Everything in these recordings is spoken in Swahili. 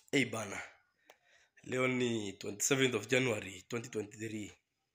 Hey bana, leo ni 27th of January 2023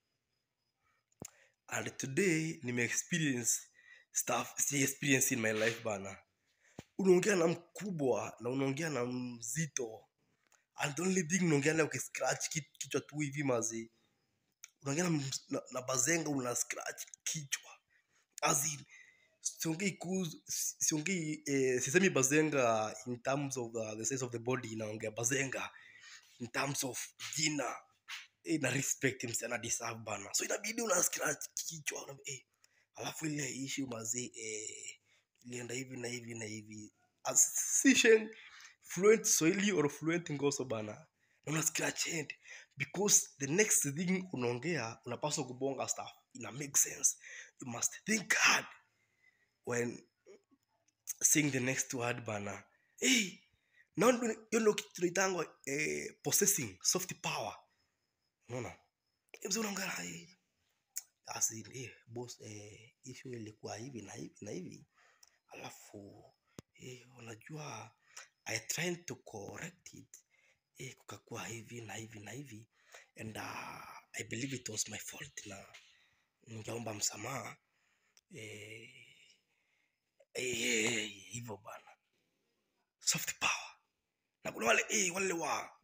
and today nime experience stuff si experience in my life bana. Unaongea na mkubwa na unaongea na mzito and the only thing unaongea naye ukiscratch ki- kichwa tu hivi mazi, unaongea na, ms- na, na bazenga una scratch kichwa as in siongei kuhusu si- siongei eh, sisemi bazenga in terms of uh, the size of the body naongea bazenga in terms of jina eh, na respect msichana deserve bana so inabidi una scratch kichwa una, eh, alafu ile issue mazee eh, ilienda hivi na hivi na hivi As- si shen fluent swahili or fluent ngoso bana na una scratch head because the next thing unaongea unapaswa kubonga stuff ina make sense you must think hard when saying the next word bana hey, naona hiyo ndio kitu tunaitangwa eh, possessing soft power unaona Eh, mzee unaongea eh, as in, eh, boss eh, issue ilikuwa hivi na hivi na hivi alafu eh, unajua i tried to correct it eh, kukakuwa hivi na hivi na hivi and uh, i believe it was my fault na ningeomba msamaha eh, eh, eh, hivyo bana soft power na kuna wale eh, wale wa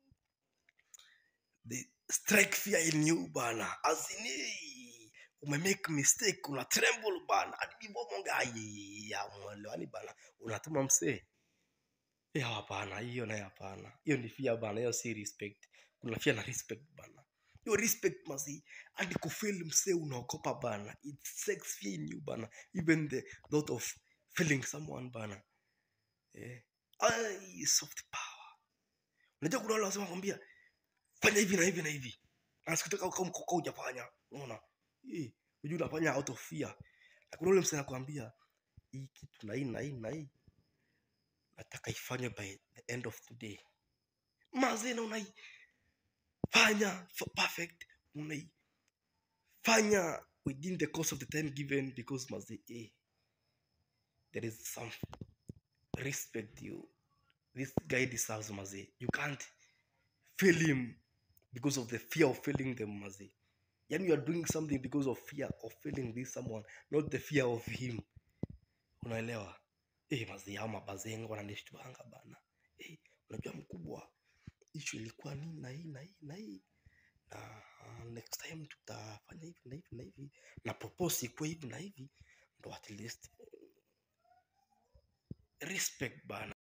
the strike fear in you bana as in eh, ume make mistake una tremble bana hadi bomonga ya mwelewani bana unatuma msee Eh, hapana hiyo naye hapana hiyo ni fear bana hiyo si respect kuna fear na respect bana hiyo respect masi hadi kufeel msee unaokopa bana it sex fear in you bana even the thought of feeling someone bana eh ai soft power unajua kuna wale wasema kwambia fanya hivi na hivi na hivi na sikutaka kama kama hujafanya unaona eh unajua unafanya out of fear na kuna ule msee anakuambia hii kitu na hii na hii na hii nataka ifanywe by the end of today mazena unaifanya for perfect unaifanya within the course of the time given because mazi eh, there is some respect you this guy deserves mazi you can't fail him because of the fear of failing them mazi yani you are doing something because of fear of failing this someone not the fear of him unaelewa eh mazi hao mabazenga wananishtuanga bana eh unajua mkubwa issue ilikuwa nini na hii na hii na hii na uh, next time tutafanya hivi na hivi na hivi na propose ikuwe hivi na hivi ndo at least respect bana